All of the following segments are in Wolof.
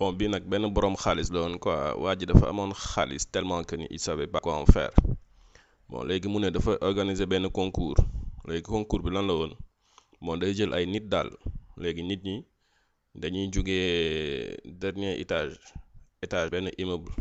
bon bii nag benn boroom xaalis la woon quoi waa ji dafa amoon xaalis tellement que ni il savait pas quoi en faire bon léegi mu ne dafa organiser benn concours léegi concours bi lan la woon bon day jël ay nit daal léegi nit ñi dañuy jugee dernier étage étage benn immeuble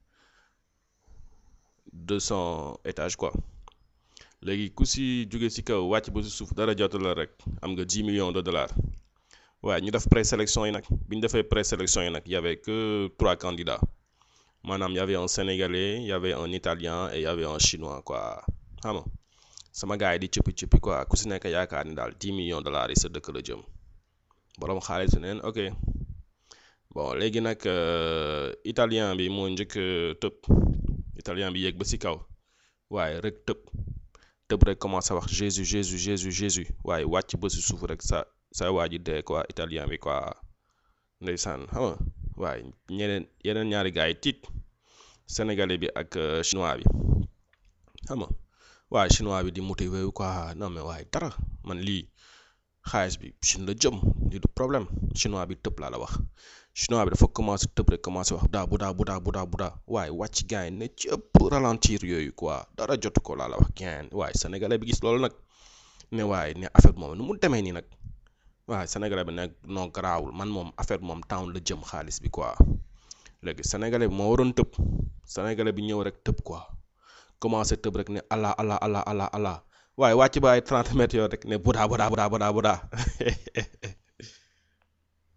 deux cent étages quoi léegi ku si jóge si kaw wàcc ba si suuf dara jotu la rek am nga 10 millions de dollars waaye ñu def présélection yi nag bi ñu defee présélection yi nag y avait que trois candidats maanaam y avait un sénégalais y avait un italien et y avait un chinois quoi xam nga sama gars yi di cëppi cëppi quoi ku si nekk yaakaar ni daal 10 millions de dollars yi sa dëkk la jëm borom xaalis neen ok bon léegi nag italien bi moo njëkk tëb italien bi yéeg ba si kaw waaye rek tëb tëb rek commencé wax Jésus Jésus Jésus Jésus waaye wàcc ba si suuf rek sa sa waa ji dee quoi italien bi quoi ndeysaan xam nga waaye ñeneen yeneen ñaari gars yi tiit sénégalais bi ak chinois bi xam nga waaye chinois bi di motivé wu quoi non mais waaye dara man lii xaalis bi Chine la jëm lii du problème chinois bi tëb laa la wax chinois bi dafa commencé tëb rek commencé wax daa bu daa bu daa bu daa bu daa waaye wàcc gars yi ne cëpp ralentir yooyu quoi dara jotu ko laa la wax gain waaye sénégalais bi gis loolu nag ne waaye ne affaire moom nu mu demee nii nag waaye sénégalais bi nag non garaawul man moom affaire moom town la jëm xaalis bi quoi léegi sénégalais bi moo waroon tëb sénégalais bi ñëw rek tëb quoi commencé tëb rek ne allah allah allah allah allah waaye wàcc ba ay 30 mètres yoo rek ne budaa budaa budaa budaa budaa